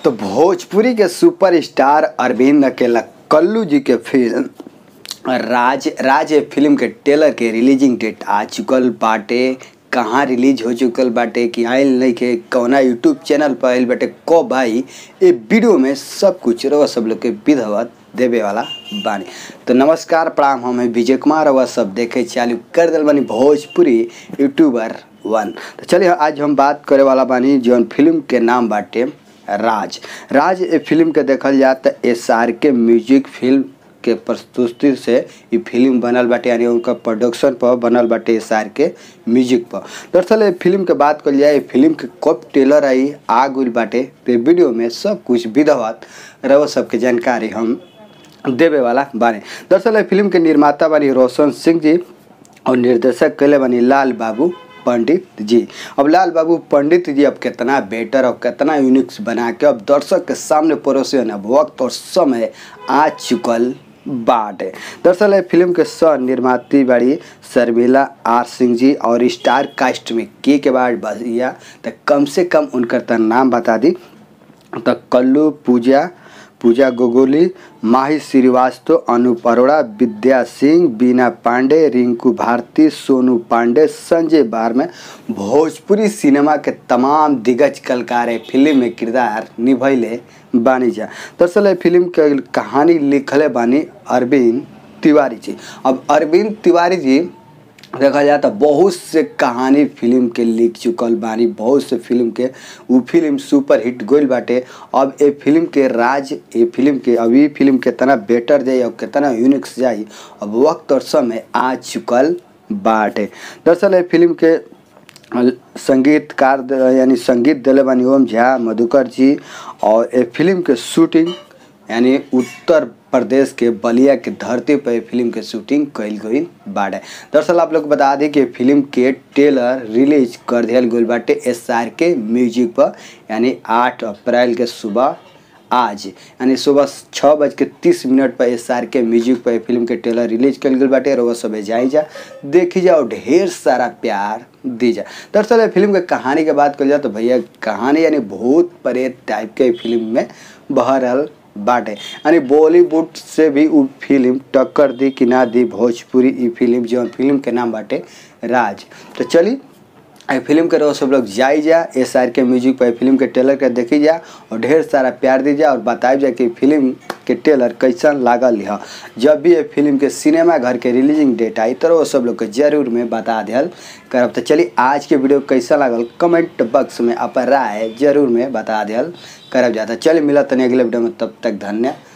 तो भोजपुरी के सुपरस्टार अरविंद अकेला कल्लू जी के फिल्म राज राज ए फिल्म के ट्रेलर के रिलीजिंग डेट आ चुकल बाटे कहाँ रिलीज हो चुकल बाटे कि आयल नहीं के कौना यूट्यूब चैनल पर आयल बाटे कब भाई ए वीडियो में सब कुछ रवा सब लोग के विधवत देवे वाला बानी तो नमस्कार प्रणाम हम हैं विजय कुमार और सब देखे चालू कर दिल बानी भोजपुरी यूट्यूबर वन तो चलिए आज हम बात करे वाला बानी जौन फिल्म के नाम बाटे राज राज ए फिल्म के देखल जाए तो एस आर के म्यूजिक फिल्म के प्रस्तुति से ई फिल्म बनल बाटे यानी उनका प्रोडक्शन पर बनल बाटे एस आर के म्यूजिक पर दरअसल ये फिल्म के बात कल जाए फिल्म के कब ट्रेलर आई आ गई बाटे तो वीडियो में सब कुछ विधवत रहो सबके जानकारी हम देवे वाला बानी दरअसल ये फिल्म के निर्माता बानी रोशन सिंह जी और निर्देशक कैले बानी लाल बाबू पंडित जी अब लाल बाबू पंडित जी अब कितना बेटर और कितना यूनिक्स बना के अब दर्शक के सामने परोसे अब वक्त और समय आ चुकल बाटे दरअसल फिल्म के सह निर्माती बाड़ी शर्मिला आर सिंह जी और स्टार कास्ट में के के बाद भैया तो कम से कम उनकर त नाम बता दी तो कल्लू पूजा पूजा गोगोली माही श्रीवास्तव अनूप अरोड़ा विद्या सिंह बीना पांडे रिंकू भारती सोनू पांडे संजय बार में भोजपुरी सिनेमा के तमाम दिग्गज कलाकार ए फिल्म में किरदार निभैले बानी जा दरअसल ए फिल्म के कहानी लिखले बानी अरविंद तिवारी जी अब अरविंद तिवारी जी देखा जाए तो बहुत से कहानी फिल्म के लिख चुकल बानी बहुत से फिल्म के उ फिल्म सुपर हिट गोल बाटे अब ए फिल्म के राज ए फिल्म के अभी फिल्म कितना बेटर जाई और कितना यूनिक्स जाई अब वक्त और समय आ चुकल बाटे दरअसल ए फिल्म के संगीतकार द- यानी संगीत दिले बानी ओम झा मधुकर जी और ए फिल्म के शूटिंग यानी उत्तर प्रदेश के बलिया के धरती पर फिल्म के शूटिंग कल गई बाटे दरअसल आप लोग बता दें कि फिल्म के ट्रेलर रिलीज कर दिया गई बाटे एस आर के म्यूजिक पर यानी आठ अप्रैल के सुबह आज यानी सुबह छः बज के तीस मिनट पर एस आर के म्यूजिक पर फिल्म के ट्रेलर रिलीज कल गई बाटे और सब जाई जा देखी जा और ढेर सारा प्यार दी जा दरअसल ये फिल्म के कहानी के बात कर जाए तो भैया कहानी यानी भूत प्रेत टाइप के फिल्म में बहरल बाटे यानी बॉलीवुड से भी उ फिल्म टक्कर दी कि ना दी भोजपुरी ई फिल्म जौन फिल्म के नाम बाटे राज तो चली ए फिल्म के रहो सब लोग जाई जा एस आर के म्यूजिक पर फिल्म के ट्रेलर के देखी जा और ढेर सारा प्यार दी जा और बताई जा कि फिल्म के ट्रेलर कैसन लागल है जब भी ये फिल्म के सिनेमा घर के रिलीजिंग डेट आई तो वो सब लोग के जरूर में बता दियल करब तो चलिए आज के वीडियो कैसा लागल कमेंट बॉक्स में अपन राय जरूर में बता दियल करब जाता चलिए मिला तनी अगले वीडियो में तब तक धन्यवाद